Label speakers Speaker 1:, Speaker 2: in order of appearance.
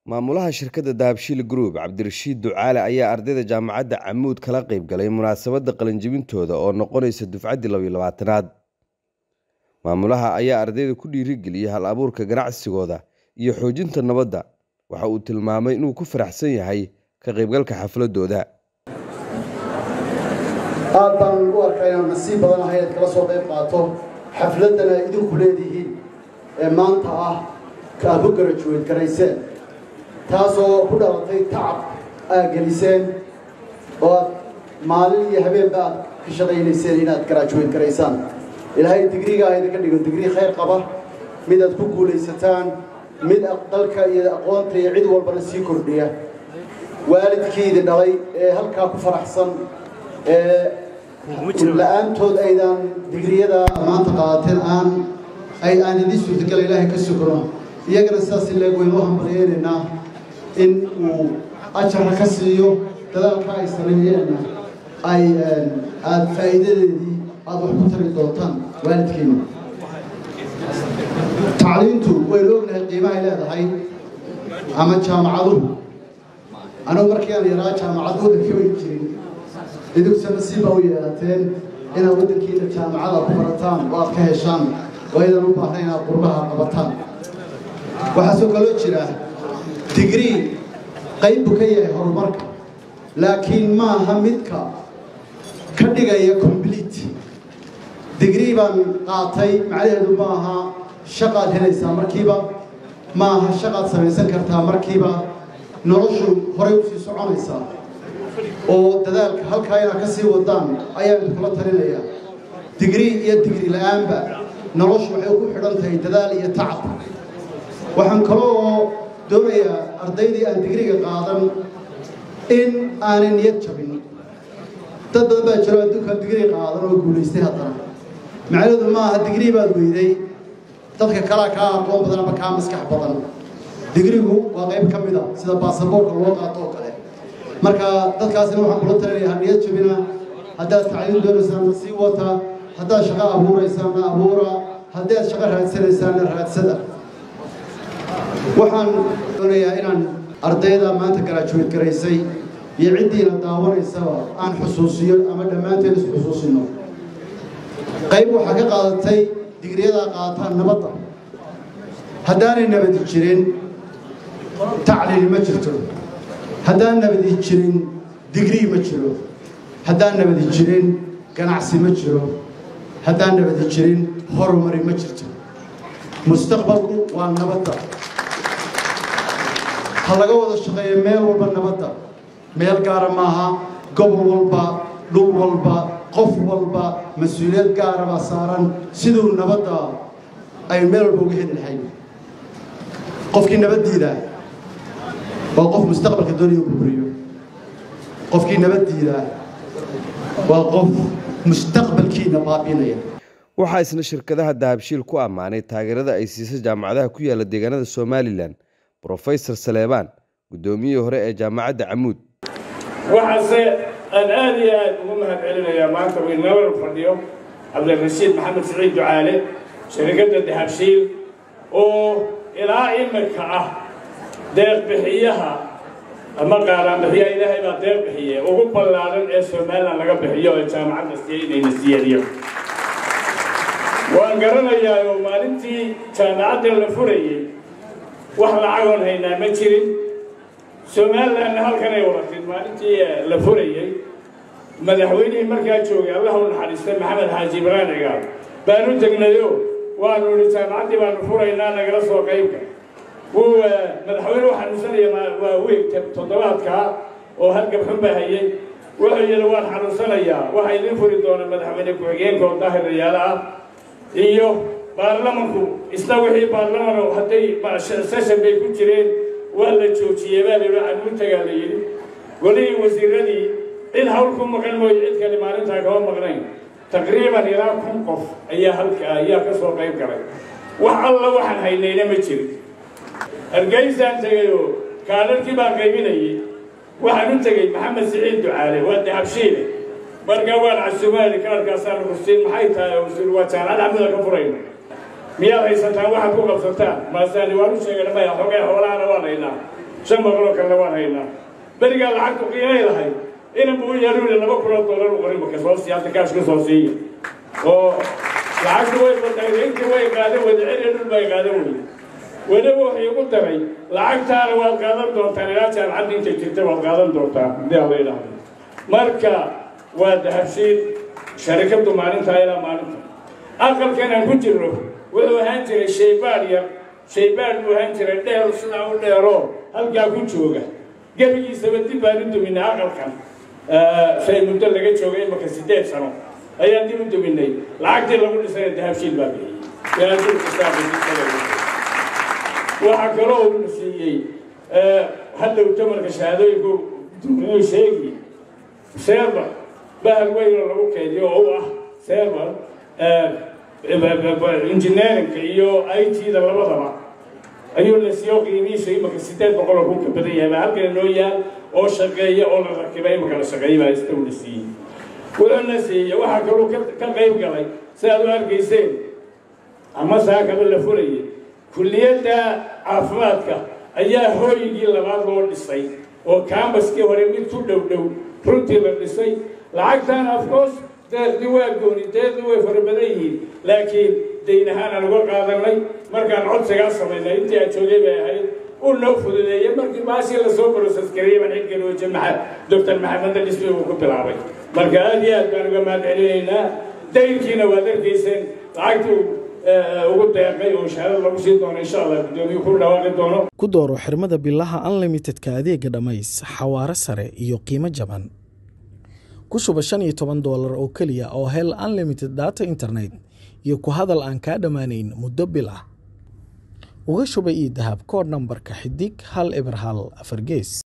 Speaker 1: maamulaha shirkadda dahabshiil group cabdirashiid ducaale ayaa ardayda jaamacadda camuud kala qayb galay munaasabadda qalinjibintooda oo noqonaysa dufcaddii labiyo labaatanaad maamulaha ayaa ardayda ku dhiirigeliyey hal abuurka ganacsigooda iyo xoojinta nabadda waxa uu tilmaamay inuu ku faraxsan yahay ka qaybgalka xafladooda
Speaker 2: aad baan u arkaa inaan nasiib badan ahay inaad kala soo qayb qaato xafladdana idinku leedihiin ee maanta ah ka aad ku garajuweyd garayseen taasoo ku dhalatay tacab aad geliseen oo aad maalin iyo habeenba aad ka shaqaynayseen inaad garajuweyd garaysaan ilaahay digrigaa idinka dhigo digrii khayr qaba mid aad ku guulaysataan mid dalka iyo aqoonta iyo cid walbana sii kordhiya waalidkii idin dhalay ee halkaa ku faraxsan ee la-aantood aydan digriyada maanta qaateen aan ay aan idin suurtagala ilaahay ka sukro iyagana sidaas leeg waynu u hambalyeynaynaa in uu ajarka ka siiyo dadaalka ay sameeyeenna ay aada faa'iidadeedii aada wax ku tari doontaan waalidkiina tacliintu waynu ognahay qiimahay leedahay ama jaamacaduhu anugu markii aan yaraa jaamacad waddanka way jirin idinkuse nasiib baa u yeelateen inaad waddankiina jaamacada ku barataan oo aad ka heshaan oo aydan u baahnayn inaad qurbaha qabataan waxaasoo kaloo jira digrii qayb buu ka yahay horumarka laakiin maaha midka ka dhigaya complete digrii baan qaatay macnaheedu maaha shaqaad helaysaa markiiba maaha shaqaad samaysan kartaa markiiba noloshu horay u sii soconaysaa oo dadaalka halkaa inaad ka sii wadaan ayaan idinkula talinayaa digrii iyo digri la-aanba noloshu waxay ku xidhan tahay dadaal iyo tacab waxaan kaloo doonayaa ardaydii aan digriga qaadan in aanay niyad jabin dad badan baa jiro adduunkaan digrii qaadan oo guulaystay haddana macnaheedu maaha digrii baad weyday dadka kalaa kaa aqoon badan ama kaa maskax badan digrigu waa qayb ka mid a sida baasaboorka loo qaato oo kale marka dadkaasina waxaan kula talinayaa niyad jabina haddaad tacliin doonaysaanna sii wata haddaad shaqo abuuraysaanna abuura haddaad shaqo raadsanaysaanna raadsada waxaan doonayaa inaan ardayda maanta garaajuweed garaysay iyo ciddiina daawanaysaba aan xusuusiyo ama dhammaanteen is xusuusino qayb waxaa ka qaadatay digriyadaa qaataan nabadda haddaanay nabadi jirin tacliini ma jirto haddaan nabadi jirin digrii ma jiro haddaan nabadi jirin ganacsi ma jiro haddaan nabadi jirin horumari ma jirto mustaqbalku waa nabadda ha laga wada shaqeeyo meel walba nabadda meel gaara maaha gobol walba dhul walba qof walba mas-uuliyad gaara baa saaran siduu nabadda ay meel walba uga heli lahayn qofkii nabaddiida waa qof mustaqbalka doonaya burburiyo qofkii nabaddiida waa qof mustaqbalkiina baabiinaya
Speaker 1: waxaa isna shirkadaha dahabshiil ku ammaanay taageerada ay siisay jaamacadaha ku yaala deegaanada somalilan brofesor saleebaan guddoomiyihii hore ee jaamacadda camuud
Speaker 3: waxaase aan aad iyo aad ugu mahad celinayaa maanta uu inala fadhiyo cabdirashiid maxamed siciid ducaale shirkadda dahabshiil oo ilaa iminka ah deeq bixiyaha ama qaaraan bixiyaha ilaahay baa deeq bixiye ugu ballaaran ee somalilan laga bixiyo ee jaamacadda siiyey inayna siiyadiyo waan garanayaa oo maalintii jaamacadda la furayey wax lacagoon haynaa ma jirin somalilanna halkanay waratid maalintii la furayey madaxweynihii markaa joogay allah u naxariistay maxamed xaaji ibraan cigaal baanu tegnayo waanu idhi jaamacaddii baanu furaynaa nagala soo qaybka wuu madaxweyne u xanuunsanaya waa weeg toddobaadkaa oo halgabxun baa hayay wuxuu yidhi waan xanuunsanayaa waxaa idiin furi doona madaxweyne ku-xigeenka oo daahir rayaalo ah iyo baarlamanku isna wixii baarlamano hadday seshan bay ku jireen waa la joojiyey baa layidhi canuutagaa la yidhi golihii wasiiradii cid hawl ku maqan mooye cid kale maalintaa kama maqnayn taqriiban ilaa kun qof ayaa halka ayaa ka soo qayb galay wax alla waxaan haynayna ma jirin hargeysaan tegayoo kaalarkii baan qaybinayay waxaan u tegey maxamed siciid ducaale waa dahabshiile markaa waan casumaali kaarkaasaan rusin maxay tahay usul waa jaamacad camuda ka furayna miyaad haysataan waxaad ku qabsataan maasaani waan u sheegana maya xogee xoolahana waan haynaa shan boqoloo kalena waan haynaa berigaa lacagtu qiimay lahayd inan buu yeeluuli laba kunoo dollar u qorin marka soo siiya hadda kaash ka soo siiya oo lacagtu way badaydayntii way qaadan wadaceli dhul bay qaadan weyde weliba wuxuu igu daray lacagtaana waad qaadan doontaan ilaa jaamacadda intay jirta waad qaadan doontaan haddii alla idhaahdo marka waa dahabshiid sharikaddu maalintaa ilaa maalinta aqalkan aan ku jirno wuxuu ahaan jiray shaybaadh yar shaybaadh buu ahaan jiray dheer sidaa u dheeroo halkaa ku jooga gebigiisaba dib baan u duminay aqalkan shay muddo laga joogay imaka siddeed sano ayaan dib u duminay lacagtii lagu dhisana dahabshiid baa bixiyey waxaa kaloo uu siiyey hadda utamarka shahaadooyinku inuu sheegi serber bahal weynoo lagu keydiyo oo u ah serber engineerinka iyo i t-da labadaba ayuu la siiyo qiimihiisa imaka siddeed boqoloo ku ka badan yahay baa halkana noo yaal oo shaqeeya oo la rakibay imaka la shaqeeya baa ista uu la siiyey wuxuuna siiyey waxaa kaloo ka qayb galay si aad u arkayseen ama saakaba la furayay kulliyadda caafimaadka ayaa hooyigii labaad loo dhisay oo kambaskii hore mid ku dhow dhow runtii la dhisay lacagtan afcourse deeqdi waa gooni deeqdi way fara badan yihiin laakiin dayn ahaan aan uga qaadanay markaan codsigaa samaynay intii aan joogay bay ahayd uu noo fududeeyey markii baashii lasoo process gareeyay baan xilkan wajhe maxamed doctor maxameda dhismi uu ku bilaabay marka aad iyo aad baan uga mahad celinaynaa daynkiina waad arkayseen lacagtii ugu deeqay oo shahaado lagu sii doono insha allah guddoomiyu ku dhawaaqi doono
Speaker 4: ku dooro xirmada bilaha unlimitedka adeega dhammays xawaaro sare iyo qiimo jaban ku shuba shan iyo toban doolar oo keliya oo hel unlimited data internet iyo ku hadal aan kaa dhammaanayn muddo bil ah uga shuba io dahab koodh nambarka xidig hal eber hal afar gees